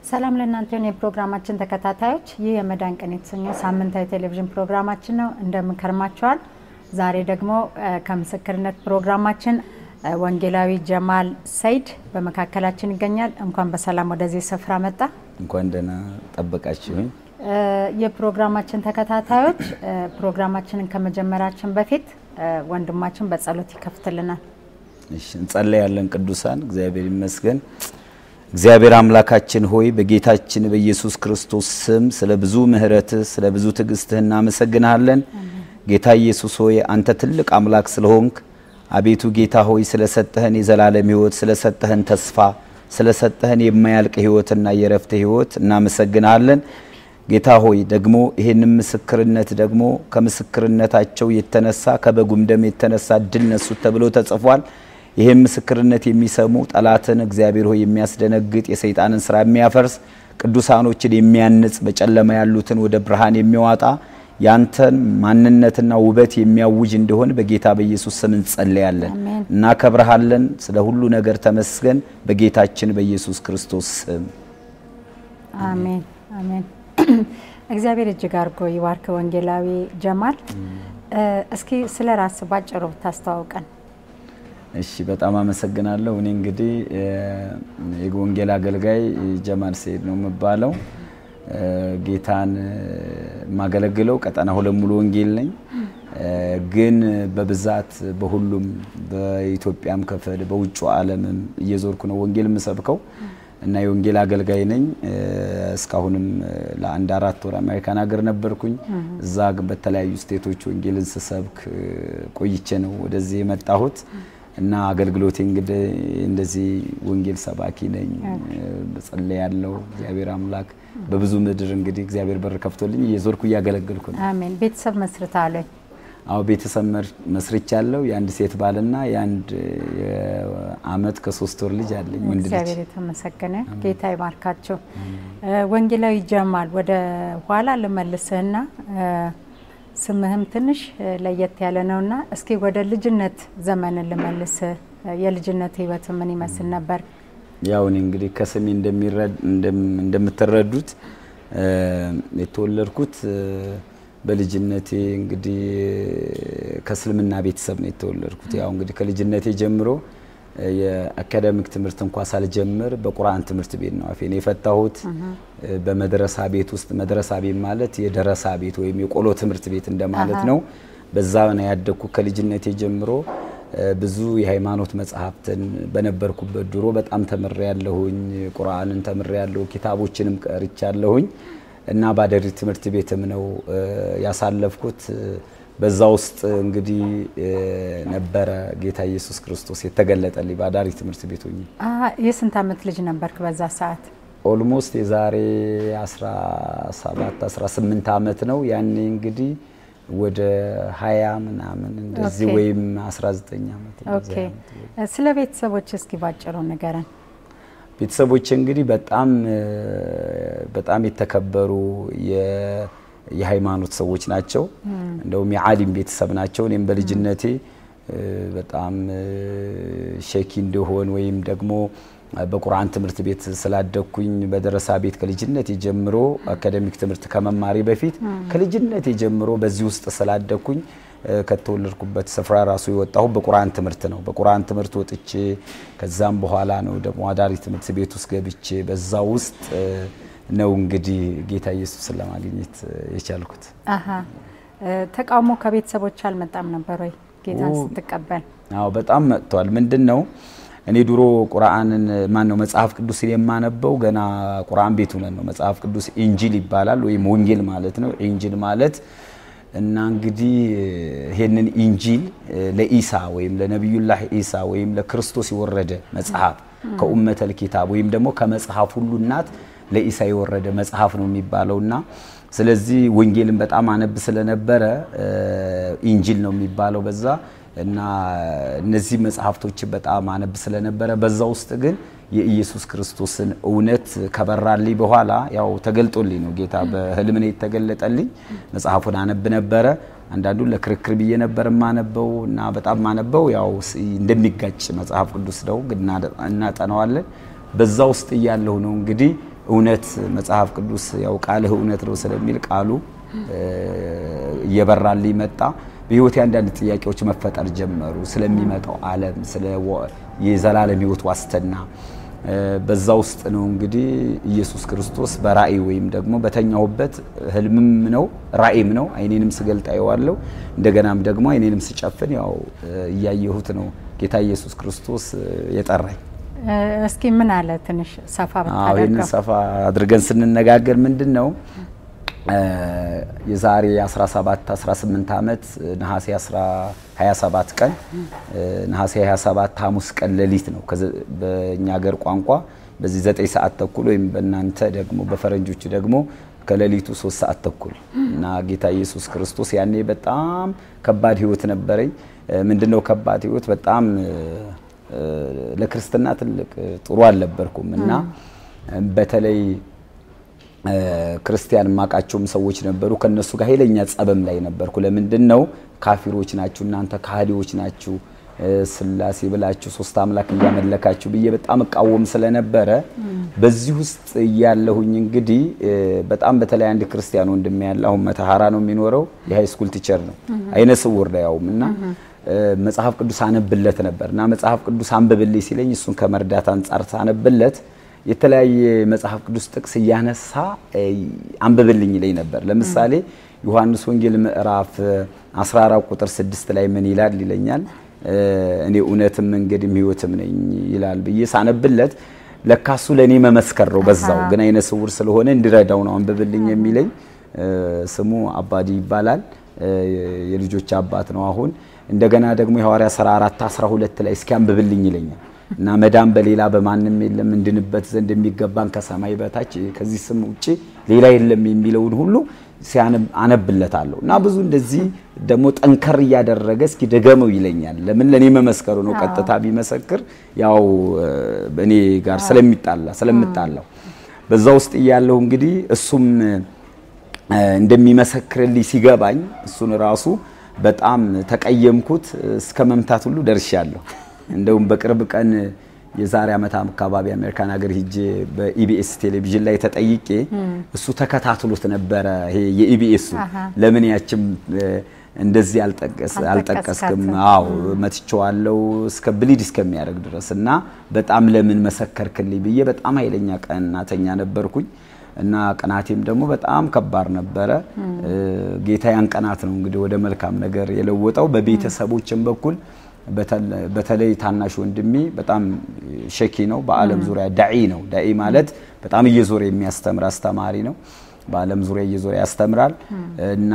ሰላም ለእናንተ የሆነ የፕሮግራማችን ተከታታዮች፣ ይህ የመዳን ቀን የተሰኘ ሳምንታዊ ቴሌቪዥን ፕሮግራማችን ነው። እንደምንከርማቸዋል። ዛሬ ደግሞ ከምስክርነት ፕሮግራማችን ወንጌላዊ ጀማል ሰይድ በመካከላችን ይገኛል። እንኳን በሰላም ወደዚህ ስፍራ መጣ። እንኳን ደህና ጠበቃችሁኝ። የፕሮግራማችን ተከታታዮች ፕሮግራማችንን ከመጀመራችን በፊት ወንድማችን በጸሎት ይከፍትልናል። እሺ እንጸለያለን። ቅዱሳን እግዚአብሔር ይመስገን። እግዚአብሔር አምላካችን ሆይ በጌታችን በኢየሱስ ክርስቶስ ስም ስለ ብዙ ምሕረትህ ስለ ብዙ ትዕግስትህ እናመሰግንሃለን። ጌታ ኢየሱስ ሆይ አንተ ትልቅ አምላክ ስለሆንክ አቤቱ ጌታ ሆይ ስለሰጠህን የዘላለም ሕይወት ስለሰጠህን ተስፋ ስለሰጠህን የማያልቅ ሕይወትና የረፍት ሕይወት እናመሰግንሃለን። ጌታ ሆይ ደግሞ ይህንን ምስክርነት ደግሞ ከምስክርነታቸው የተነሳ ከበጉም ደም የተነሳ ድል ነሱት ተብሎ ተጽፏል። ይህም ምስክርነት የሚሰሙ ጠላትን እግዚአብሔር ሆይ የሚያስደነግጥ የሰይጣንን ስራ የሚያፈርስ ቅዱሳኖችን የሚያንጽ በጨለማ ያሉትን ወደ ብርሃን የሚያወጣ ያንተን ማንነትና ውበት የሚያውጅ እንደሆን በጌታ በኢየሱስ ስም እንጸለያለን። እናከብረሃለን። ስለ ሁሉ ነገር ተመስገን። በጌታችን በኢየሱስ ክርስቶስ ስም አሜን አሜን። እግዚአብሔር እጅግ አድርጎ ይባርክ። ወንጌላዊ ጀማል እስኪ ስለ ራስ ባጭሩ ብታስተዋውቀን። እሺ በጣም አመሰግናለሁ። እኔ እንግዲህ የወንጌል አገልጋይ ጀማል ሰይድ ነው የምባለው። ጌታን የማገለግለው ቀጠና ሁለት ሙሉ ወንጌል ነኝ። ግን በብዛት በሁሉም በኢትዮጵያም ክፍል በውጭ ዓለምም እየዞርኩ ነው ወንጌል የምሰብከው እና የወንጌል አገልጋይ ነኝ። እስካሁንም ለአንድ አራት ወር አሜሪካን ሀገር ነበርኩኝ። እዛ በተለያዩ ስቴቶች ወንጌልን ስሰብክ ቆይቼ ነው ወደዚህ የመጣሁት እና አገልግሎቴ እንግዲህ እንደዚህ ወንጌል ሰባኪ ነኝ። በጸለይ ያለው እግዚአብሔር አምላክ በብዙ ምድር እንግዲህ እግዚአብሔር በር ከፍቶልኝ እየዞርኩ እያገለገልኩ ነው። አሜን። ቤተሰብ መስርተሃል? አዎ ቤተሰብ መስርቻለሁ። የአንድ ሴት ባልና የአንድ አመት ከሶስት ወር ልጅ አለኝ ወንድ ልጅ። እግዚአብሔር የተመሰገነ ጌታ ይባርካቸው። ወንጌላዊ ጀማል ወደ ኋላ ልመልስህና ስምህም ትንሽ ለየት ያለ ነውና እስኪ ወደ ልጅነት ዘመን ልመልስ። የልጅነት ህይወት ምን ይመስል ነበር? ያው እኔ እንግዲህ ከስሜ እንደምትረዱት የተወለድኩት በልጅነቴ እንግዲህ ከእስልምና ቤተሰብ ነው የተወለድኩት። ያው እንግዲህ ከልጅነቴ ጀምሮ የአካዳሚክ ትምህርት እንኳ ሳልጀምር በቁርአን ትምህርት ቤት ነው አፌን የፈታሁት። በመድረሳ ቤት ውስጥ መድረሳ ቤት ማለት የደረሳ ቤት ወይም የቆሎ ትምህርት ቤት እንደማለት ነው። በዛ ነው ያደግኩ ከልጅነቴ ጀምሮ ብዙ የሃይማኖት መጽሐፍትን በነበርኩበት ድሮ በጣም ተምሬ ያለሁኝ። ቁርአንን ተምሬ ያለሁ፣ ኪታቦችንም ቀርቻለሁኝ እና ባደሪ ትምህርት ቤትም ነው ያሳለፍኩት። በዛ ውስጥ እንግዲህ ነበረ ጌታ ኢየሱስ ክርስቶስ የተገለጠልኝ ባዳሪ ትምህርት ቤት ሆኜ። የስንት ዓመት ልጅ ነበርክ በዛ ሰዓት? ኦልሞስት የዛሬ 17 18 ዓመት ነው። ያኔ እንግዲህ ወደ 20 ምናምን እንደዚህ ወይም 19 ዓመት ኦኬ። ስለ ቤተሰቦች እስኪ ባጭሩ ንገረን። ቤተሰቦች እንግዲህ በጣም በጣም የተከበሩ የሃይማኖት ሰዎች ናቸው። እንደውም የዓሊም ቤተሰብ ናቸው። እኔም በልጅነቴ በጣም ሸኪ እንደሆን ወይም ደግሞ በቁርአን ትምህርት ቤት ስላደግኩኝ በደረሳ ቤት ከልጅነቴ ጀምሮ አካደሚክ ትምህርት ከመማሪ በፊት ከልጅነቴ ጀምሮ በዚህ ውስጥ ስላደግኩኝ ከተወለድኩበት ስፍራ ራሱ የወጣሁ በቁርአን ትምህርት ነው። በቁርአን ትምህርት ወጥቼ ከዛም በኋላ ነው ደግሞ አዳሪ ትምህርት ቤት ውስጥ ገብቼ በዛ ውስጥ ነው እንግዲህ ጌታ ኢየሱስን ለማግኘት የቻልኩት። አሀ ተቃውሞ ከቤተሰቦች አልመጣም ነበር ወይ ጌታን ስትቀበል? አዎ በጣም መጥቷል። ምንድን ነው እኔ ድሮ ቁርአንን ማን ነው መጽሐፍ ቅዱስን የማነበው ገና ቁርአን ቤት ሆነን ነው። መጽሐፍ ቅዱስ ኢንጂል ይባላል ወይም ወንጌል ማለት ነው። ኢንጂል ማለት እና እንግዲህ ይሄንን ኢንጂል ለኢሳ ወይም ለነቢዩላህ ኢሳ ወይም ለክርስቶስ የወረደ መጽሐፍ ከኡመተል ኪታብ ወይም ደግሞ ከመጽሐፍ ሁሉ እናት ለኢሳ የወረደ መጽሐፍ ነው የሚባለውና ስለዚህ ወንጌልን በጣም አነብ ስለነበረ ኢንጂል ነው የሚባለው በዛ እና እነዚህ መጽሐፍቶች በጣም አነብ ስለነበረ በዛ ውስጥ ግን የኢየሱስ ክርስቶስን እውነት ከበራልኝ በኋላ ያው ተገልጦልኝ ነው ጌታ በህልም ነው የተገለጠልኝ። መጽሐፉን አነብ ነበረ። አንዳንዱን ለክርክር ብዬ ነበር የማነበው እና በጣም ማነበው ያው እንደሚጋጭ መጽሐፍ ቅዱስ ነው ግን እናጠናዋለን። በዛ ውስጥ እያለሁ ነው እንግዲህ እውነት መጽሐፍ ቅዱስ ያው ቃልህ እውነት ነው ስለሚል ቃሉ እየበራልኝ መጣ። በህይወቴ አንዳንድ ጥያቄዎች መፈጠር ጀመሩ። ስለሚመጣው ዓለም፣ ስለ የዘላለም ህይወት ዋስትና በዛ ውስጥ ነው እንግዲህ ኢየሱስ ክርስቶስ በራእይ ወይም ደግሞ በተኛሁበት ህልምም ነው ራእይም ነው። አይኔንም ስገልጥ አየዋለሁ። እንደገናም ደግሞ አይኔንም ስጨፍን ያው እያየሁት ነው ጌታ ኢየሱስ ክርስቶስ የጠራኝ። እስኪ ምን አለ ትንሽ ሰፋ አዎ ይህንን ብታደርገው። ሰፋ አድርገን ስንነጋገር ምንድን ነው የዛሬ 17 18 ዓመት ነሐሴ 27 ቀን ነሐሴ 27 ሐሙስ ቀን ሌሊት ነው። ከዘ- በእኛ ሀገር ቋንቋ በዚህ 9 ሰዓት ተኩል ወይም በእናንተ ደግሞ በፈረንጆቹ ደግሞ ከሌሊቱ 3 ሰዓት ተኩል እና ጌታ ኢየሱስ ክርስቶስ ያኔ በጣም ከባድ ህይወት ነበረኝ። ምንድነው ከባድ ህይወት? በጣም እ፣ ለክርስትና ትልቅ ጥሩ አልነበርኩም እና በተለይ እ፣ ክርስቲያን የማውቃቸውም ሰዎች ነበሩ። ከነሱ ጋር ኃይለኛ ጸበም ላይ ነበርኩ። ለምንድን ነው ካፊሮች ናችሁ እናንተ ካህዲዎች ናችሁ እ፣ ስላሴ ብላችሁ ሶስት አምላክ እያመለካችሁ ብዬ በጣም እቃወም ስለነበረ በዚህ ውስጥ እያለሁኝ እንግዲህ እ፣ በጣም በተለይ አንድ ክርስቲያን ወንድሜ ያለ አሁን መተሐራ ነው የሚኖረው የሃይ ስኩል ቲቸር ነው አይነ ስውር ነው ያውም እና እ፣ መጽሐፍ ቅዱስ አነብለት ነበር እና መጽሐፍ ቅዱስ አንብብልኝ ሲለኝ እሱን ከመርዳት አንጻር ሳነብለት የተለያየ መጽሐፍ ቅዱስ ጥቅስ እያነሳ እ፣ አንብብልኝ ይለኝ ነበር። ለምሳሌ ዮሐንስ ወንጌል ምዕራፍ 14 ቁጥር 6 ላይ ምን ይላል ይለኛል። እ፣ እኔ እውነትም መንገድም ሕይወትም ነኝ ይላል ብዬ ሳነብለት ለካሱ ለእኔ መመስከር ነው። በዛው ግን አይነ ስውር ስለሆነ እንዲረዳው ነው አንብብልኝ የሚለኝ። እ፣ ስሙ አባዲ ይባላል። እ፣ የልጆች አባት ነው አሁን። እንደገና ደግሞ የሐዋርያ ሥራ 4 12 ላይ እስኪ አንብብልኝ ይለኛል እና መዳን በሌላ በማንም የለም እንድንበት ዘንድ የሚገባን ከሰማይ በታች ከዚህ ስም ውጭ ሌላ የለም የሚለውን ሁሉ ሲያነብ አነብለታለሁ እና ብዙ እንደዚህ ደግሞ ጠንከር እያደረገ እስኪ ደገመው ይለኛል። ለምን ለኔ መመስከሩ ነው። ቀጥታ ቢመሰክር ያው እ፣ እኔ ጋር ስለሚጣላ ስለምጣላው በዛ ውስጥ እያለሁ እንግዲህ እሱም እ፣ እንደሚመሰክርልኝ ሲገባኝ እሱን ራሱ በጣም ተቀየምኩት። እስከ መምታት ሁሉ ደርሻለሁ። እንደውም በቅርብ ቀን የዛሬ ዓመት አካባቢ አሜሪካን ሀገር ሂጄ በኢቢኤስ ቴሌቪዥን ላይ ተጠይቄ እሱ ተከታትሎት ነበረ። ይሄ የኢቢኤሱ ለምን ያችም እ፣ እንደዚህ አልጠቀስ አልጠቀስክም? አዎ መትቼዋለሁ እስከ ብሊድ እስከሚያደርግ ድረስ እና በጣም ለምን መሰከርክልኝ ብዬ በጣም ኃይለኛ ቀናተኛ ነበርኩኝ። እና ቅናቴም ደግሞ በጣም ከባድ ነበረ። እ፣ ጌታ ያን ቀናት ነው እንግዲህ ወደ መልካም ነገር የለወጠው። በቤተሰቦችም በኩል በተለ- በተለይ ታናሽ ወንድሜ በጣም ሸኪ ነው። በዓለም ዙሪያ ዳዒ ነው። ዳዒ ማለት በጣም እየዞረ የሚያስተምር አስተማሪ ነው። በዓለም ዙሪያ እየዞረ ያስተምራል እና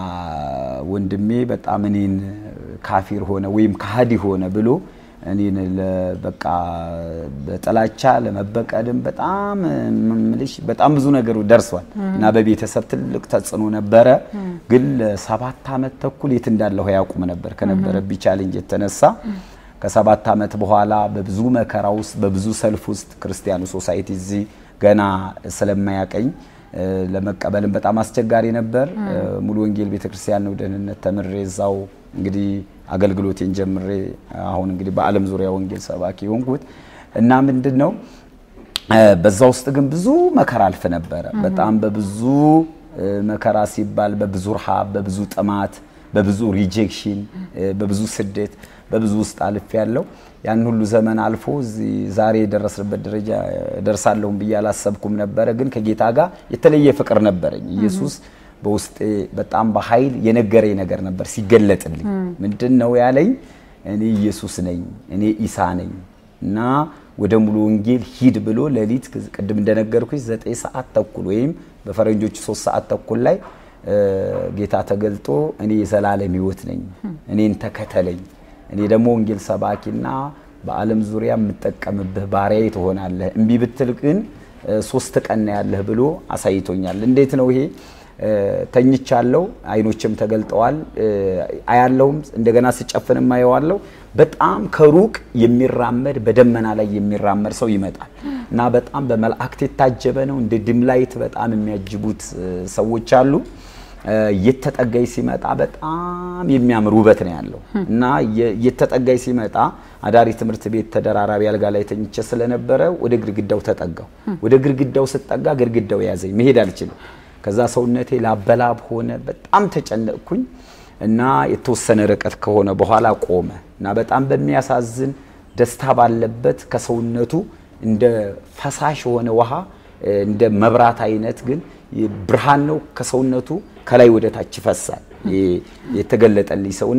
ወንድሜ በጣም እኔን ካፊር ሆነ ወይም ካህዲ ሆነ ብሎ እኔን ለ- በቃ በጥላቻ ለመበቀልም በጣም ምልሽ በጣም ብዙ ነገሩ ደርሷል እና በቤተሰብ ትልቅ ተጽዕኖ ነበረ። ግን ለሰባት ዓመት ተኩል የት እንዳለሁ ያውቁም ነበር ከነበረብኝ ቻሌንጅ የተነሳ ከሰባት ዓመት በኋላ በብዙ መከራ ውስጥ በብዙ ሰልፍ ውስጥ ክርስቲያኑ ሶሳይቲ እዚህ ገና ስለማያቀኝ እ፣ ለመቀበልም በጣም አስቸጋሪ ነበር። እ፣ ሙሉ ወንጌል ቤተክርስቲያን ነው ደህንነት ተምሬ እዛው እንግዲህ አገልግሎቴን ጀምሬ አሁን እንግዲህ በዓለም ዙሪያ ወንጌል ሰባኪ የሆንኩት እና ምንድን ነው እ፣ በዛ ውስጥ ግን ብዙ መከራ አልፍ ነበረ። በጣም በብዙ እ፣ መከራ ሲባል በብዙ ረሃብ፣ በብዙ ጥማት፣ በብዙ ሪጀክሽን፣ እ፣ በብዙ ስደት፣ በብዙ ውስጥ አልፍ ያለው ያን ሁሉ ዘመን አልፎ እዚህ ዛሬ የደረስንበት ደረጃ ደርሳለሁም ብዬ አላሰብኩም ነበረ። ግን ከጌታ ጋር የተለየ ፍቅር ነበረኝ። ኢየሱስ በውስጤ በጣም በኃይል የነገረኝ ነገር ነበር ሲገለጥልኝ። ምንድን ነው ያለኝ? እኔ ኢየሱስ ነኝ፣ እኔ ኢሳ ነኝ እና ወደ ሙሉ ወንጌል ሂድ ብሎ ሌሊት ቅድም እንደነገርኩኝ ዘጠኝ ሰዓት ተኩል ወይም በፈረንጆቹ ሶስት ሰዓት ተኩል ላይ እ፣ ጌታ ተገልጦ እኔ የዘላለም ሕይወት ነኝ፣ እኔን ተከተለኝ፣ እኔ ደግሞ ወንጌል ሰባኪና በዓለም ዙሪያ የምጠቀምብህ ባሪያዬ ትሆናለህ፣ እምቢ ብትል ግን እ፣ ሶስት ቀን ነው ያለህ ብሎ አሳይቶኛል። እንዴት ነው ይሄ? እ፣ ተኝቻለሁ፣ አይኖችም ተገልጠዋል፣ እ፣ አያለሁም፣ እንደገና ስጨፍንም አየዋለሁ። በጣም ከሩቅ የሚራመድ በደመና ላይ የሚራመድ ሰው ይመጣል እና በጣም በመላእክት የታጀበ ነው። እንደ ድምላይት በጣም የሚያጅቡት እ፣ ሰዎች አሉ እየተጠጋኝ ሲመጣ በጣም የሚያምር ውበት ነው ያለው እና እየተጠጋኝ ሲመጣ አዳሪ ትምህርት ቤት ተደራራቢ አልጋ ላይ ተኝቼ ስለነበረ ወደ ግድግዳው ተጠጋው። ወደ ግድግዳው ስጠጋ ግድግዳው ያዘኝ፣ መሄድ አልችልም። ከዛ ሰውነቴ ላበላብ ሆነ። በጣም ተጨነቅኩኝ እና የተወሰነ ርቀት ከሆነ በኋላ ቆመ እና በጣም በሚያሳዝን ደስታ ባለበት ከሰውነቱ እንደ ፈሳሽ የሆነ ውሃ እንደ መብራት አይነት ግን ብርሃን ነው ከሰውነቱ ከላይ ወደ ታች ይፈሳል። የተገለጠልኝ ሰውና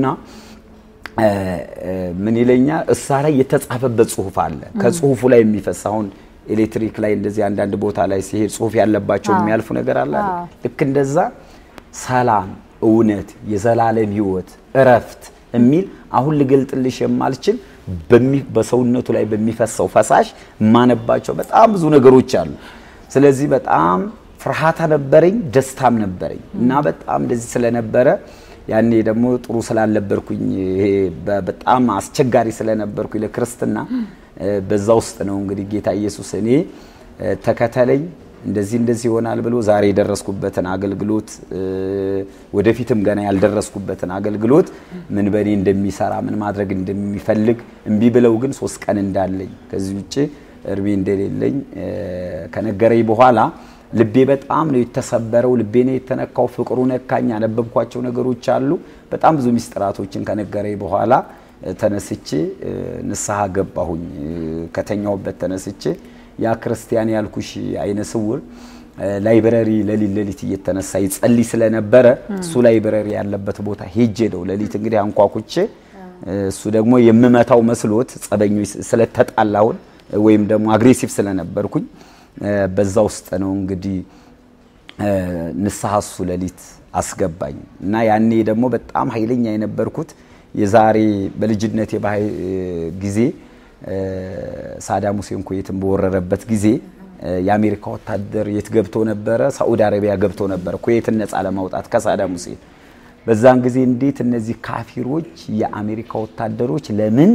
ምን ይለኛል፣ እሳ ላይ የተጻፈበት ጽሁፍ አለ። ከጽሁፉ ላይ የሚፈስ አሁን ኤሌክትሪክ ላይ እንደዚህ አንዳንድ ቦታ ላይ ሲሄድ ጽሁፍ ያለባቸው የሚያልፉ ነገር አለ። ልክ እንደዛ ሰላም፣ እውነት፣ የዘላለም ህይወት፣ እረፍት የሚል አሁን ልገልጥልሽ የማልችል በሰውነቱ ላይ በሚፈሰው ፈሳሽ የማነባቸው በጣም ብዙ ነገሮች አሉ። ስለዚህ በጣም ፍርሃታ ነበረኝ፣ ደስታም ነበረኝ እና በጣም እንደዚህ ስለነበረ ያኔ ደግሞ ጥሩ ስላልነበርኩኝ ይሄ በጣም አስቸጋሪ ስለነበርኩኝ ለክርስትና በዛ ውስጥ ነው እንግዲህ ጌታ ኢየሱስ እኔ ተከተለኝ እንደዚህ እንደዚህ ይሆናል ብሎ ዛሬ የደረስኩበትን አገልግሎት ወደፊትም ገና ያልደረስኩበትን አገልግሎት ምን በእኔ እንደሚሰራ ምን ማድረግ እንደሚፈልግ እምቢ ብለው ግን ሶስት ቀን እንዳለኝ ከዚህ ውጭ እድሜ እንደሌለኝ ከነገረኝ በኋላ ልቤ በጣም ነው የተሰበረው። ልቤ ነው የተነካው። ፍቅሩ ነካኝ። ያነበብኳቸው ነገሮች አሉ። በጣም ብዙ ሚስጥራቶችን ከነገረኝ በኋላ ተነስቼ ንስሐ ገባሁኝ። ከተኛሁበት ተነስቼ ያ ክርስቲያን ያልኩሽ አይነ ስውር ላይብረሪ ለሊት ለሊት እየተነሳ ይጸልይ ስለነበረ እሱ ላይብረሪ ያለበት ቦታ ሄጄ ነው ለሊት እንግዲህ አንኳኩቼ እሱ ደግሞ የምመታው መስሎት ጸበኞች ስለተጣላሁን ወይም ደግሞ አግሬሲቭ ስለነበርኩኝ በዛ ውስጥ ነው እንግዲህ ንስሐ እሱ ሌሊት አስገባኝ እና ያኔ ደግሞ በጣም ኃይለኛ የነበርኩት የዛሬ በልጅነት የባህ ጊዜ ሳዳም ሁሴን ኩዌትን በወረረበት ጊዜ የአሜሪካ ወታደር የት ገብቶ ነበረ? ሳዑዲ አረቢያ ገብቶ ነበረ ኩዌትን ነፃ ለማውጣት ከሳዳም ሁሴን። በዛን ጊዜ እንዴት እነዚህ ካፊሮች የአሜሪካ ወታደሮች ለምን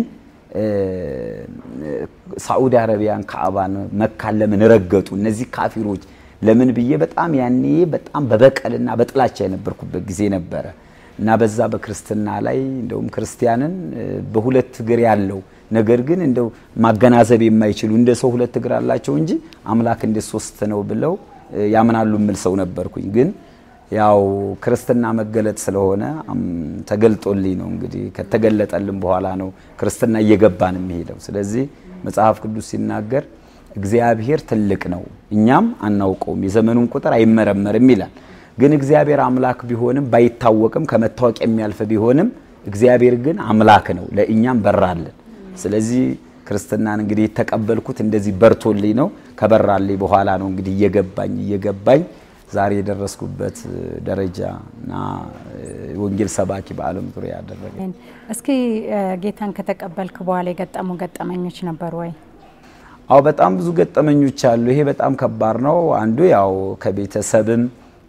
ሳዑዲ አረቢያን ካዕባን መካን ለምን ረገጡ? እነዚህ ካፊሮች ለምን ብዬ በጣም ያኔ በጣም በበቀልና በጥላቻ የነበርኩበት ጊዜ ነበረ እና በዛ በክርስትና ላይ እንደውም ክርስቲያንን በሁለት እግር ያለው ነገር ግን እንደው ማገናዘብ የማይችሉ እንደ ሰው ሁለት እግር አላቸው እንጂ አምላክ እንደ ሶስት ነው ብለው ያምናሉ የምል ሰው ነበርኩኝ ግን ያው ክርስትና መገለጥ ስለሆነ ተገልጦልኝ ነው እንግዲህ ከተገለጠልን በኋላ ነው ክርስትና እየገባን የሚሄደው። ስለዚህ መጽሐፍ ቅዱስ ሲናገር እግዚአብሔር ትልቅ ነው እኛም አናውቀውም፣ የዘመኑን ቁጥር አይመረመርም ይላል። ግን እግዚአብሔር አምላክ ቢሆንም ባይታወቅም ከመታወቅ የሚያልፍ ቢሆንም እግዚአብሔር ግን አምላክ ነው፣ ለእኛም በራልን። ስለዚህ ክርስትናን እንግዲህ የተቀበልኩት እንደዚህ በርቶልኝ ነው። ከበራልኝ በኋላ ነው እንግዲህ እየገባኝ እየገባኝ ዛሬ የደረስኩበት ደረጃ እና ወንጌል ሰባኪ በዓለም ዙሪያ ያደረገ። እስኪ ጌታን ከተቀበልክ በኋላ የገጠሙ ገጠመኞች ነበሩ ወይ? አዎ በጣም ብዙ ገጠመኞች አሉ። ይሄ በጣም ከባድ ነው። አንዱ ያው ከቤተሰብም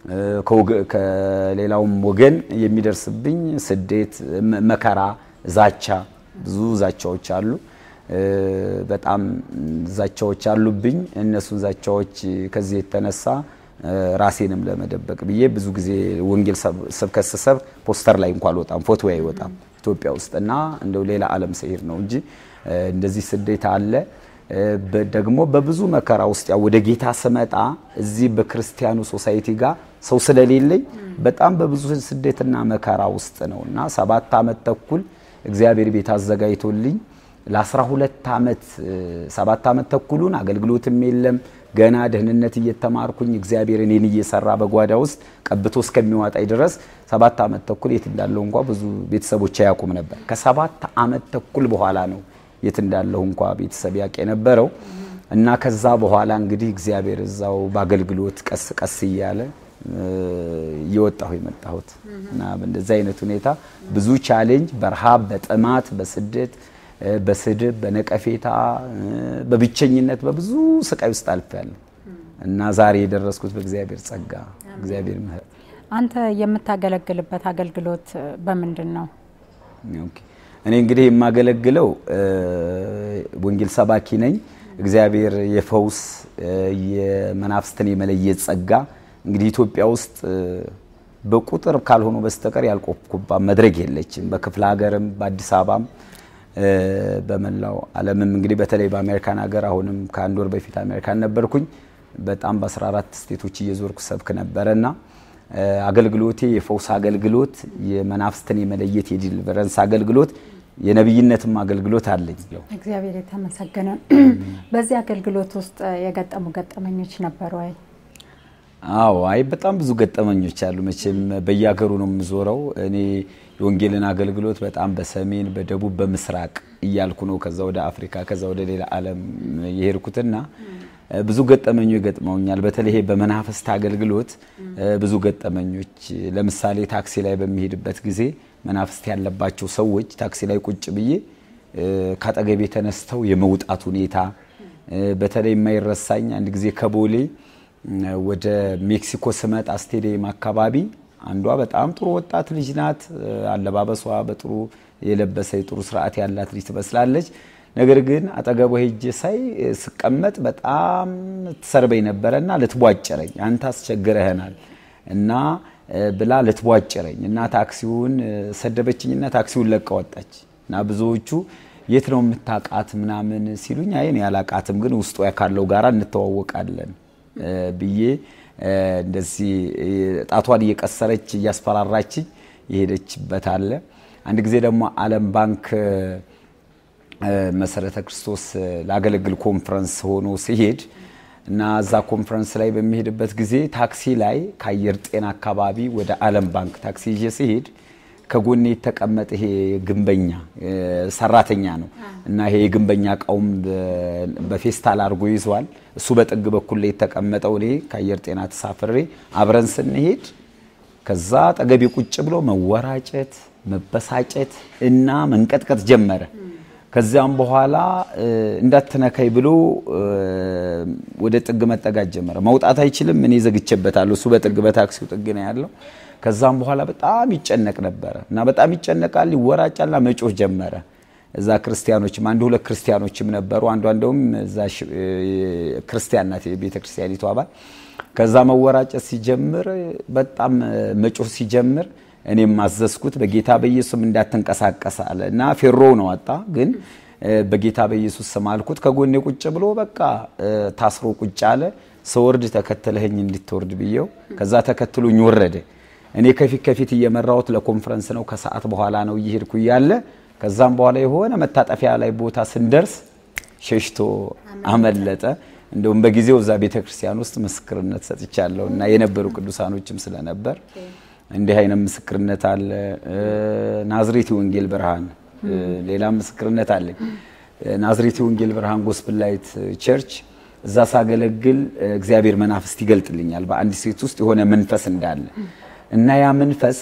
ከሌላውም ወገን የሚደርስብኝ ስደት፣ መከራ፣ ዛቻ፣ ብዙ ዛቻዎች አሉ። በጣም ዛቻዎች አሉብኝ። እነሱን ዛቻዎች ከዚህ የተነሳ ራሴንም ለመደበቅ ብዬ ብዙ ጊዜ ወንጌል ስብከት ስሰብክ ፖስተር ላይ እንኳን አልወጣም፣ ፎቶ አይወጣም ኢትዮጵያ ውስጥ እና እንደው ሌላ ዓለም ስሄድ ነው እንጂ እንደዚህ ስደት አለ። ደግሞ በብዙ መከራ ውስጥ ያው ወደ ጌታ ስመጣ እዚህ በክርስቲያኑ ሶሳይቲ ጋር ሰው ስለሌለኝ በጣም በብዙ ስደትና መከራ ውስጥ ነው እና ሰባት ዓመት ተኩል እግዚአብሔር ቤት አዘጋጅቶልኝ ለአስራ ሁለት ዓመት ሰባት ዓመት ተኩሉን አገልግሎትም የለም ገና ደህንነት እየተማርኩኝ እግዚአብሔር እኔን እየሰራ በጓዳ ውስጥ ቀብቶ እስከሚዋጣኝ ድረስ ሰባት ዓመት ተኩል የት እንዳለሁ እንኳ ብዙ ቤተሰቦች አያውቁም ነበር። ከሰባት ዓመት ተኩል በኋላ ነው የት እንዳለሁ እንኳ ቤተሰብ ያውቅ የነበረው እና ከዛ በኋላ እንግዲህ እግዚአብሔር እዛው በአገልግሎት ቀስ ቀስ እያለ እየወጣሁ የመጣሁት እና በእንደዚህ አይነት ሁኔታ ብዙ ቻሌንጅ በረሃብ፣ በጥማት፣ በስደት በስድብ በነቀፌታ በብቸኝነት በብዙ ስቃይ ውስጥ አልፌያለሁ እና ዛሬ የደረስኩት በእግዚአብሔር ጸጋ እግዚአብሔር ምሕረት። አንተ የምታገለግልበት አገልግሎት በምንድን ነው? ኦኬ እኔ እንግዲህ የማገለግለው ወንጌል ሰባኪ ነኝ። እግዚአብሔር የፈውስ የመናፍስትን የመለየት ጸጋ እንግዲህ ኢትዮጵያ ውስጥ በቁጥር ካልሆኑ በስተቀር ያልቆፍኩባት መድረክ የለችም። በክፍለ ሀገርም በአዲስ አበባም በመላው ዓለምም እንግዲህ በተለይ በአሜሪካን ሀገር አሁንም ከአንድ ወር በፊት አሜሪካን ነበርኩኝ። በጣም በ14 ስቴቶች እየዞርኩ ሰብክ ነበረና አገልግሎቴ የፈውስ አገልግሎት፣ የመናፍስትን የመለየት የዲሊቨረንስ አገልግሎት፣ የነብይነትም አገልግሎት አለኝ። እግዚአብሔር የተመሰገነ። በዚህ አገልግሎት ውስጥ የገጠሙ ገጠመኞች ነበሩ ወይ? አዎ፣ አይ በጣም ብዙ ገጠመኞች አሉ። መቼም በየሀገሩ ነው የምዞረው እኔ የወንጌልን አገልግሎት በጣም በሰሜን በደቡብ በምስራቅ እያልኩ ነው ከዛ ወደ አፍሪካ ከዛ ወደ ሌላ ዓለም የሄድኩትና ብዙ ገጠመኞች ገጥመውኛል። በተለይ በመናፍስት አገልግሎት ብዙ ገጠመኞች፣ ለምሳሌ ታክሲ ላይ በሚሄድበት ጊዜ መናፍስት ያለባቸው ሰዎች ታክሲ ላይ ቁጭ ብዬ ካጠገቤ ተነስተው የመውጣት ሁኔታ በተለይ የማይረሳኝ አንድ ጊዜ ከቦሌ ወደ ሜክሲኮ ስመጣ ስቴዲየም አካባቢ አንዷ በጣም ጥሩ ወጣት ልጅ ናት። አለባበሷ በጥሩ የለበሰ ጥሩ ስርዓት ያላት ልጅ ትመስላለች። ነገር ግን አጠገቧ ሄጄ ሳይ ስቀመጥ በጣም ትሰርበኝ ነበረና ልትቧጭረኝ አንተ አስቸግረህናል እና ብላ ልትቧጭረኝ እና ታክሲውን ሰደበችኝና ታክሲውን ለቃ ወጣች እና ብዙዎቹ የት ነው የምታውቃት ምናምን ሲሉኝ አይ እኔ አላውቃትም፣ ግን ውስጡ ካለው ጋራ እንተዋወቃለን ብዬ እንደዚህ ጣቷን እየቀሰረች እያስፈራራችኝ የሄደችበት አለ። አንድ ጊዜ ደግሞ ዓለም ባንክ መሰረተ ክርስቶስ ላገለግል ኮንፈረንስ ሆኖ ሲሄድ እና እዛ ኮንፈረንስ ላይ በሚሄድበት ጊዜ ታክሲ ላይ ከአየር ጤና አካባቢ ወደ ዓለም ባንክ ታክሲ ይዤ ሲሄድ ከጎኔ የተቀመጠ ይሄ ግንበኛ ሰራተኛ ነው እና ይሄ የግንበኛ እቃውም በፌስታል አድርጎ ይዟል። እሱ በጥግ በኩል ላይ የተቀመጠው እኔ ከአየር ጤና ተሳፍሬ አብረን ስንሄድ ከዛ ጠገቤ ቁጭ ብሎ መወራጨት፣ መበሳጨት እና መንቀጥቀጥ ጀመረ። ከዚያም በኋላ እንዳትነካይ ብሎ ወደ ጥግ መጠጋት ጀመረ። መውጣት አይችልም፣ እኔ ዘግቼበታለሁ። እሱ በጥግ በታክሲው ጥግ ነው ያለው። ከዛም በኋላ በጣም ይጨነቅ ነበረ እና በጣም ይጨነቃል፣ ይወራጫልና መጮህ ጀመረ። እዛ ክርስቲያኖችም አንድ ሁለት ክርስቲያኖችም ነበሩ። አንዷ እንደውም እዛ ክርስቲያን ናት የቤተ ክርስቲያኒቱ አባል። ከዛ መወራጨት ሲጀምር በጣም መጮህ ሲጀምር እኔም ማዘዝኩት በጌታ በኢየሱስም እንዳትንቀሳቀስ አለ እና ፌሮ ነው አጣ ግን በጌታ በኢየሱስ ስም አልኩት። ከጎኔ ቁጭ ብሎ በቃ ታስሮ ቁጭ አለ። ስወርድ ተከተለህኝ እንድትወርድ ብዬው ከዛ ተከትሎኝ ወረደ። እኔ ከፊት ከፊት እየመራሁት ለኮንፈረንስ ነው። ከሰዓት በኋላ ነው እየሄድኩ እያለ ከዛም በኋላ የሆነ መታጠፊያ ላይ ቦታ ስንደርስ ሸሽቶ አመለጠ። እንደውም በጊዜው እዛ ቤተ ክርስቲያን ውስጥ ምስክርነት ሰጥቻለሁ እና የነበሩ ቅዱሳኖችም ስለነበር እንዲህ አይነት ምስክርነት አለ። ናዝሬት ወንጌል ብርሃን ሌላ ምስክርነት አለኝ። ናዝሬት ወንጌል ብርሃን ጎስፕል ላይት ቸርች እዛ ሳገለግል እግዚአብሔር መናፍስት ይገልጥልኛል። በአንድ ሴት ውስጥ የሆነ መንፈስ እንዳለ እና ያ መንፈስ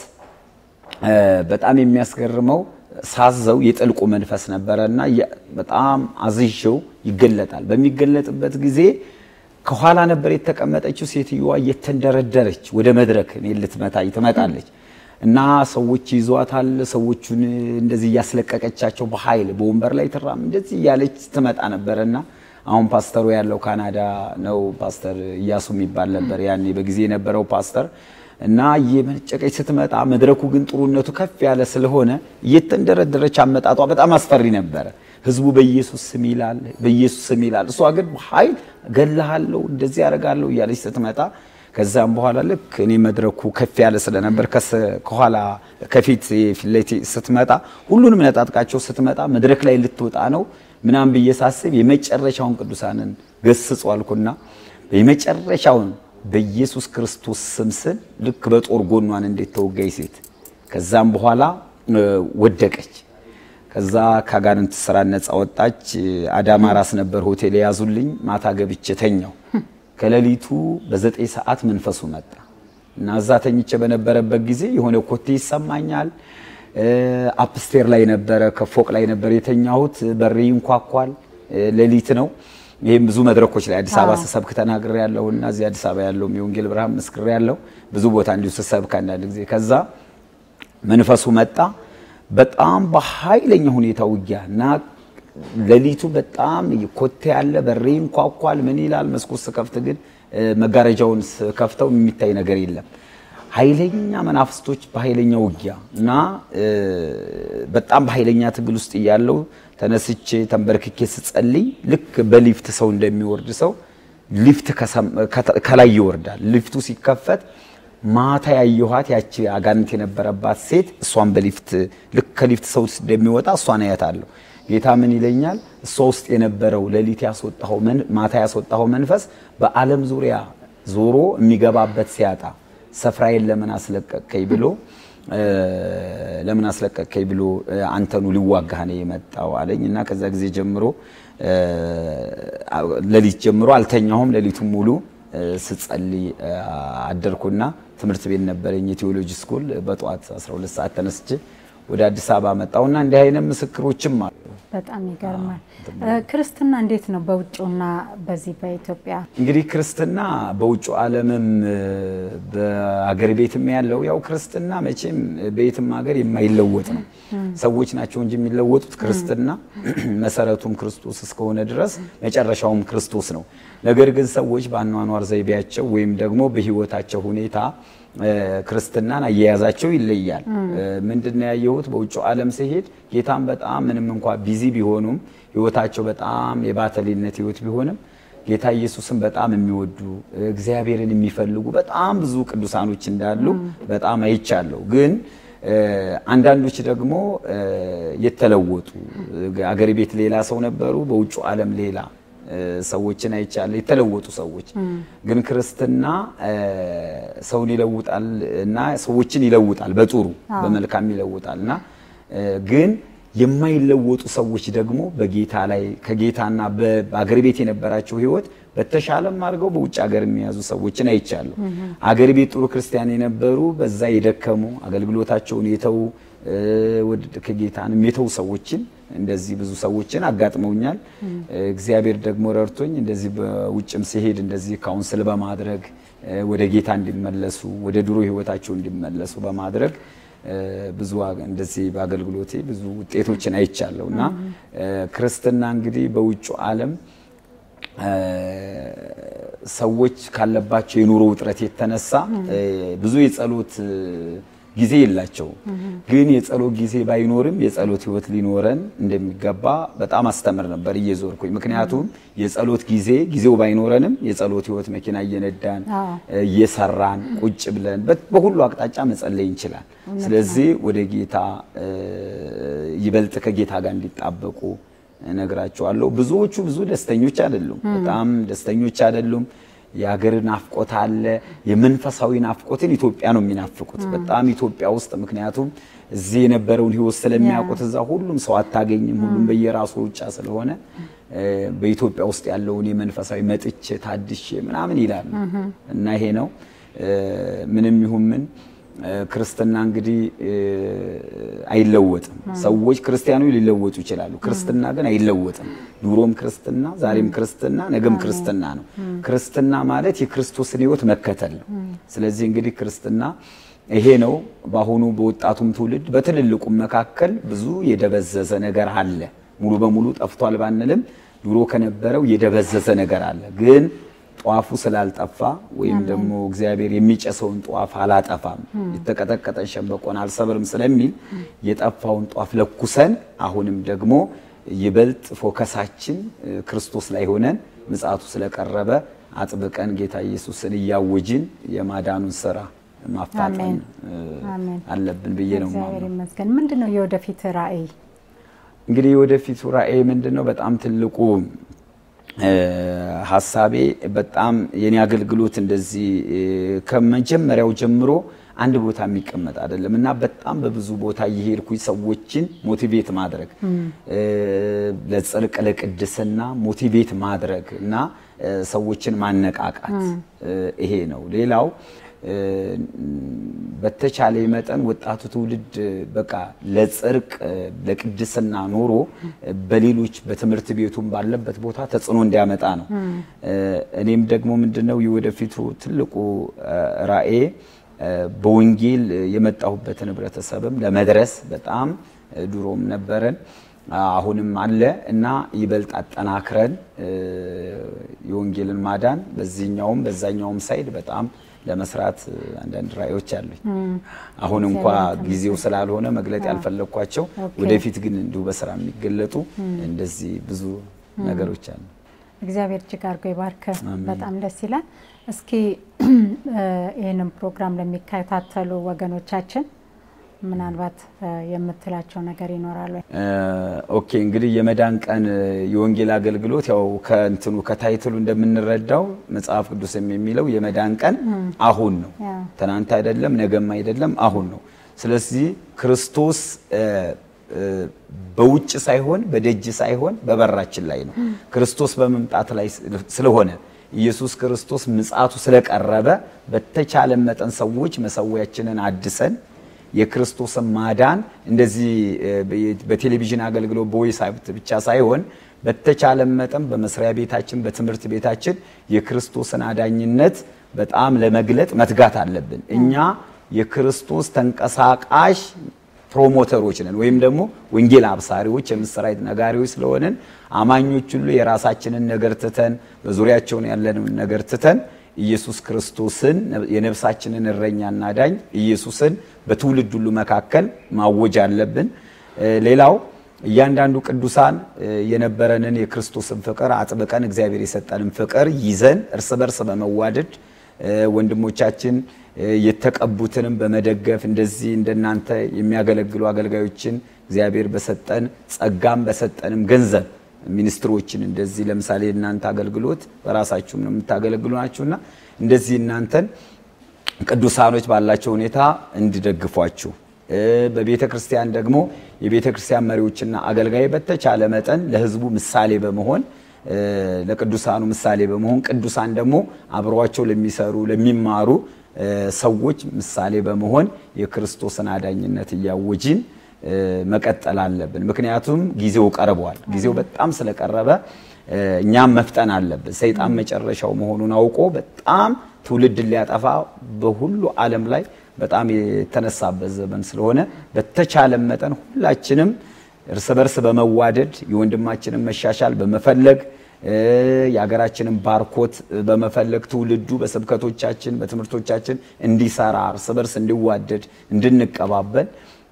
በጣም የሚያስገርመው ሳዘው የጥልቁ መንፈስ ነበረ እና በጣም አዝዤው ይገለጣል። በሚገለጥበት ጊዜ ከኋላ ነበር የተቀመጠችው ሴትዮዋ እየተንደረደረች ወደ መድረክ እኔን ልትመታ ትመጣለች እና ሰዎች ይዟታል። ሰዎቹን እንደዚህ እያስለቀቀቻቸው በኃይል በወንበር ላይ ትራም እንደዚህ እያለች ትመጣ ነበረና አሁን ፓስተሩ ያለው ካናዳ ነው። ፓስተር እያሱ የሚባል ነበር ያኔ በጊዜ የነበረው ፓስተር እና እየመጨቀች ስትመጣ መድረኩ ግን ጥሩነቱ ከፍ ያለ ስለሆነ እየተንደረደረች አመጣጧ በጣም አስፈሪ ነበረ። ህዝቡ በኢየሱስ ስም ይላል፣ በኢየሱስ ስም ይላል። እሷ ግን ኃይል ገላሃለሁ፣ እንደዚህ ያደርጋለሁ እያለች ስትመጣ ከዛም በኋላ ልክ እኔ መድረኩ ከፍ ያለ ስለነበር ከኋላ ከፊት ፊት ስትመጣ ሁሉንም ነጣጥቃቸው ስትመጣ መድረክ ላይ ልትወጣ ነው ምናምን ብዬ ሳስብ የመጨረሻውን ቅዱሳንን ገስጹ አልኩና የመጨረሻውን በኢየሱስ ክርስቶስ ስም ስል ልክ በጦር ጎኗን እንዴት ተወጋይ ሴት ከዛም በኋላ ወደቀች። ከዛ ከአጋንንት ስራ ነፃ ወጣች። አዳማ ራስ ነበር ሆቴል የያዙልኝ። ማታ ገብቼ ተኛው። ከሌሊቱ በዘጠኝ ሰዓት መንፈሱ መጣ እና እዛ ተኝቼ በነበረበት ጊዜ የሆነ ኮቴ ይሰማኛል። አፕስቴር ላይ ነበረ፣ ከፎቅ ላይ ነበር የተኛሁት። በሬ ይንኳኳል። ሌሊት ነው። ይህም ብዙ መድረኮች ላይ አዲስ አበባ ስሰብክ ተናግሬ ያለው እና እዚህ አዲስ አበባ ያለውም የወንጌል ብርሃን መስክሬ ያለው ብዙ ቦታ እንዲሁ ስሰብክ አንዳንድ ጊዜ ከዛ መንፈሱ መጣ። በጣም በኃይለኛ ሁኔታ ውጊያ እና ሌሊቱ በጣም ኮቴ ያለ በሬ ይንኳኳል። ምን ይላል? መስኮት ስከፍት ግን መጋረጃውን ስከፍተው የሚታይ ነገር የለም። ኃይለኛ መናፍስቶች በኃይለኛ ውጊያ እና በጣም በኃይለኛ ትግል ውስጥ እያለው ተነስቼ ተንበርክኬ ስጸልይ ልክ በሊፍት ሰው እንደሚወርድ ሰው ሊፍት ከላይ ይወርዳል። ሊፍቱ ሲከፈት ማታ ያየኋት ያቺ አጋንንት የነበረባት ሴት እሷን በሊፍት ልክ ከሊፍት ሰው እንደሚወጣ እሷን አያታለሁ። ጌታ ምን ይለኛል? እሷ ውስጥ የነበረው ሌሊት ያስወጣው ማታ ያስወጣው መንፈስ በዓለም ዙሪያ ዞሮ የሚገባበት ሲያጣ ስፍራዬን ለምን አስለቀቅከኝ ብሎ ለምን አስለቀቅከኝ ብሎ አንተኑ ሊዋጋህ ነው የመጣው አለኝ እና ከዛ ጊዜ ጀምሮ ሌሊት ጀምሮ አልተኛሁም። ሌሊቱን ሙሉ ስጸልይ አደርኩና ትምህርት ቤት ነበረኝ የቴዎሎጂ ስኩል። በጠዋት 12 ሰዓት ተነስቼ ወደ አዲስ አበባ መጣሁና እንዲህ አይነት ምስክሮችም አሉ። በጣም ይገርማል። ክርስትና እንዴት ነው በውጭውና በዚህ በኢትዮጵያ? እንግዲህ ክርስትና በውጭ ዓለምም በአገር ቤትም ያለው ያው ክርስትና መቼም በየትም ሀገር የማይለወጥ ነው። ሰዎች ናቸው እንጂ የሚለወጡት ክርስትና መሰረቱም ክርስቶስ እስከሆነ ድረስ መጨረሻውም ክርስቶስ ነው። ነገር ግን ሰዎች በአኗኗር ዘይቤያቸው ወይም ደግሞ በሕይወታቸው ሁኔታ ክርስትናን አያያዛቸው ይለያል። ምንድነው ያየሁት? በውጭው ዓለም ሲሄድ ጌታን በጣም ምንም እንኳ ቢዚ ቢሆኑም ሕይወታቸው በጣም የባተሌነት ሕይወት ቢሆንም ጌታ ኢየሱስን በጣም የሚወዱ እግዚአብሔርን የሚፈልጉ በጣም ብዙ ቅዱሳኖች እንዳሉ በጣም አይቻለሁ። ግን አንዳንዶች ደግሞ የተለወጡ አገር ቤት ሌላ ሰው ነበሩ፣ በውጭ ዓለም ሌላ ሰዎችን አይቻለሁ። የተለወጡ ሰዎች ግን ክርስትና ሰውን ይለውጣል እና ሰዎችን ይለውጣል፣ በጥሩ በመልካም ይለውጣል እና ግን የማይለወጡ ሰዎች ደግሞ በጌታ ላይ ከጌታና በአገር ቤት የነበራቸው ሕይወት በተሻለም አድርገው በውጭ ሀገር የሚያዙ ሰዎችን አይቻለሁ። አገር ቤት ጥሩ ክርስቲያን የነበሩ በዛ የደከሙ አገልግሎታቸውን የተዉ ከጌታንም የተዉ ሰዎችን እንደዚህ ብዙ ሰዎችን አጋጥመውኛል። እግዚአብሔር ደግሞ ረድቶኝ እንደዚህ በውጭም ሲሄድ እንደዚህ ካውንስል በማድረግ ወደ ጌታ እንዲመለሱ ወደ ድሮ ሕይወታቸው እንዲመለሱ በማድረግ ብዙ እንደዚህ በአገልግሎቴ ብዙ ውጤቶችን አይቻለሁ እና ክርስትና እንግዲህ በውጭ ዓለም ሰዎች ካለባቸው የኑሮ ውጥረት የተነሳ ብዙ የጸሎት ጊዜ የላቸውም። ግን የጸሎት ጊዜ ባይኖርም የጸሎት ህይወት ሊኖረን እንደሚገባ በጣም አስተምር ነበር እየዞርኩኝ። ምክንያቱም የጸሎት ጊዜ ጊዜው ባይኖረንም የጸሎት ህይወት መኪና እየነዳን እየሰራን ቁጭ ብለን በሁሉ አቅጣጫ መጸለይ እንችላል። ስለዚህ ወደ ጌታ ይበልጥ ከጌታ ጋር እንዲጣበቁ እነግራቸዋለሁ። ብዙዎቹ ብዙ ደስተኞች አይደሉም፣ በጣም ደስተኞች አይደሉም። የሀገር ናፍቆት አለ። የመንፈሳዊ ናፍቆትን ኢትዮጵያ ነው የሚናፍቁት በጣም ኢትዮጵያ ውስጥ ምክንያቱም እዚህ የነበረውን ህይወት ስለሚያውቁት እዛ ሁሉም ሰው አታገኝም። ሁሉም በየራሱ ሩጫ ስለሆነ በኢትዮጵያ ውስጥ ያለውን የመንፈሳዊ መጥቼ ታድሼ ምናምን ይላሉ እና ይሄ ነው ምንም ይሁን ምን ክርስትና እንግዲህ አይለወጥም። ሰዎች ክርስቲያኖች ሊለወጡ ይችላሉ። ክርስትና ግን አይለወጥም። ድሮም ክርስትና፣ ዛሬም ክርስትና፣ ነገም ክርስትና ነው። ክርስትና ማለት የክርስቶስን ህይወት መከተል ነው። ስለዚህ እንግዲህ ክርስትና ይሄ ነው። በአሁኑ በወጣቱም ትውልድ በትልልቁም መካከል ብዙ የደበዘዘ ነገር አለ። ሙሉ በሙሉ ጠፍቷል ባንልም ድሮ ከነበረው የደበዘዘ ነገር አለ ግን ጧፉ ስላልጠፋ ወይም ደግሞ እግዚአብሔር የሚጨሰውን ጧፍ አላጠፋም የተቀጠቀጠን ሸንበቆን አልሰብርም ስለሚል የጠፋውን ጧፍ ለኩሰን አሁንም ደግሞ ይበልጥ ፎከሳችን ክርስቶስ ላይ ሆነን ምጽአቱ ስለቀረበ አጥብቀን ጌታ ኢየሱስን እያወጅን የማዳኑን ስራ ማፋጠን አለብን ብዬ ነው። እግዚአብሔር ይመስገን። ምንድን ነው የወደፊት ራዕይ? እንግዲህ የወደፊቱ ራዕይ ምንድን ነው? በጣም ትልቁ ሀሳቤ በጣም የኔ አገልግሎት እንደዚህ ከመጀመሪያው ጀምሮ አንድ ቦታ የሚቀመጥ አይደለም እና በጣም በብዙ ቦታ እየሄድኩኝ ሰዎችን ሞቲቬት ማድረግ ለጽድቅ ለቅድስና ሞቲቬት ማድረግ እና ሰዎችን ማነቃቃት ይሄ ነው። ሌላው በተቻለ መጠን ወጣቱ ትውልድ በቃ ለጽድቅ ለቅድስና ኖሮ በሌሎች በትምህርት ቤቱም ባለበት ቦታ ተጽዕኖ እንዲያመጣ ነው። እኔም ደግሞ ምንድነው የወደፊቱ ትልቁ ራዕዬ በወንጌል የመጣሁበትን ህብረተሰብም ለመድረስ በጣም ድሮም ነበረን አሁንም አለ እና ይበልጥ አጠናክረን የወንጌልን ማዳን በዚህኛውም በዛኛውም ሳይድ በጣም ለመስራት አንዳንድ ራዕዮች አሉኝ። አሁን እንኳ ጊዜው ስላልሆነ መግለጥ ያልፈለግኳቸው ወደፊት ግን እንዲሁ በስራ የሚገለጡ እንደዚህ ብዙ ነገሮች አሉ። እግዚአብሔር እጅግ አድርጎ ይባርክ። በጣም ደስ ይላል። እስኪ ይህንን ፕሮግራም ለሚከታተሉ ወገኖቻችን ምናልባት የምትላቸው ነገር ይኖራል ወይ? ኦኬ እንግዲህ የመዳን ቀን የወንጌል አገልግሎት ያው ከእንትኑ ከታይትሉ እንደምንረዳው መጽሐፍ ቅዱስም የሚለው የመዳን ቀን አሁን ነው። ትናንት አይደለም፣ ነገም አይደለም፣ አሁን ነው። ስለዚህ ክርስቶስ በውጭ ሳይሆን በደጅ ሳይሆን በበራችን ላይ ነው። ክርስቶስ በመምጣት ላይ ስለሆነ ኢየሱስ ክርስቶስ ምጽአቱ ስለቀረበ በተቻለ መጠን ሰዎች መሰዊያችንን አድሰን የክርስቶስን ማዳን እንደዚህ በቴሌቪዥን አገልግሎት በቮይስ ብቻ ሳይሆን በተቻለ መጠን በመስሪያ ቤታችን፣ በትምህርት ቤታችን የክርስቶስን አዳኝነት በጣም ለመግለጥ መትጋት አለብን። እኛ የክርስቶስ ተንቀሳቃሽ ፕሮሞተሮች ነን፣ ወይም ደግሞ ወንጌል አብሳሪዎች፣ የምስራች ነጋሪዎች ስለሆንን አማኞች ሁሉ የራሳችንን ነገር ትተን በዙሪያቸውን ያለንን ነገር ትተን ኢየሱስ ክርስቶስን የነፍሳችንን እረኛና ዳኝ ኢየሱስን በትውልድ ሁሉ መካከል ማወጅ አለብን። ሌላው እያንዳንዱ ቅዱሳን የነበረንን የክርስቶስን ፍቅር አጥብቀን እግዚአብሔር የሰጠንን ፍቅር ይዘን እርስ በርስ በመዋደድ ወንድሞቻችን የተቀቡትንም በመደገፍ እንደዚህ እንደናንተ የሚያገለግሉ አገልጋዮችን እግዚአብሔር በሰጠን ጸጋም በሰጠንም ገንዘብ ሚኒስትሮችን እንደዚህ ለምሳሌ እናንተ አገልግሎት በራሳችሁም ነው የምታገለግሉ ናችሁና እንደዚህ እናንተን ቅዱሳኖች ባላቸው ሁኔታ እንዲደግፏችሁ በቤተ ክርስቲያን ደግሞ የቤተ ክርስቲያን መሪዎችና አገልጋይ በተቻለ መጠን ለሕዝቡ ምሳሌ በመሆን ለቅዱሳኑ ምሳሌ በመሆን ቅዱሳን ደግሞ አብረዋቸው ለሚሰሩ ለሚማሩ ሰዎች ምሳሌ በመሆን የክርስቶስን አዳኝነት እያወጂን መቀጠል አለብን። ምክንያቱም ጊዜው ቀርቧል። ጊዜው በጣም ስለቀረበ እኛም መፍጠን አለብን። ሰይጣን መጨረሻው መሆኑን አውቆ በጣም ትውልድን ሊያጠፋ በሁሉ ዓለም ላይ በጣም የተነሳበት ዘመን ስለሆነ በተቻለ መጠን ሁላችንም እርስ በርስ በመዋደድ የወንድማችንን መሻሻል በመፈለግ የሀገራችንን ባርኮት በመፈለግ ትውልዱ በስብከቶቻችን በትምህርቶቻችን እንዲሰራ እርስ በርስ እንዲዋደድ እንድንቀባበል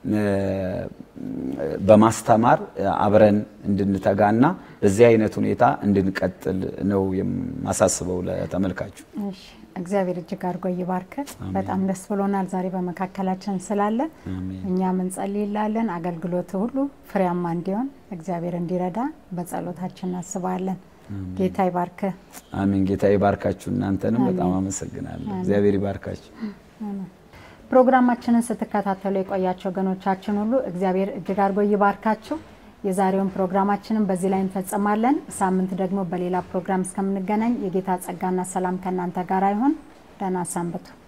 በማስተማር አብረን እንድንተጋና በዚህ አይነት ሁኔታ እንድንቀጥል ነው የማሳስበው ለተመልካቹ። እግዚአብሔር እጅግ አድርጎ ይባርክ። በጣም ደስ ብሎናል ዛሬ በመካከላችን ስላለ። እኛም እንጸልይላለን አገልግሎት ሁሉ ፍሬያማ እንዲሆን እግዚአብሔር እንዲረዳ በጸሎታችን እናስባለን። ጌታ ይባርክ። አሜን። ጌታ ይባርካችሁ። እናንተንም በጣም አመሰግናለሁ። እግዚአብሔር ይባርካችሁ። ፕሮግራማችንን ስትከታተሉ የቆያቸው ወገኖቻችን ሁሉ እግዚአብሔር እጅግ አድርጎ ይባርካችሁ። የዛሬውን ፕሮግራማችንን በዚህ ላይ እንፈጽማለን። ሳምንት ደግሞ በሌላ ፕሮግራም እስከምንገናኝ የጌታ ጸጋና ሰላም ከእናንተ ጋር ይሁን። ደህና ሰንብቱ።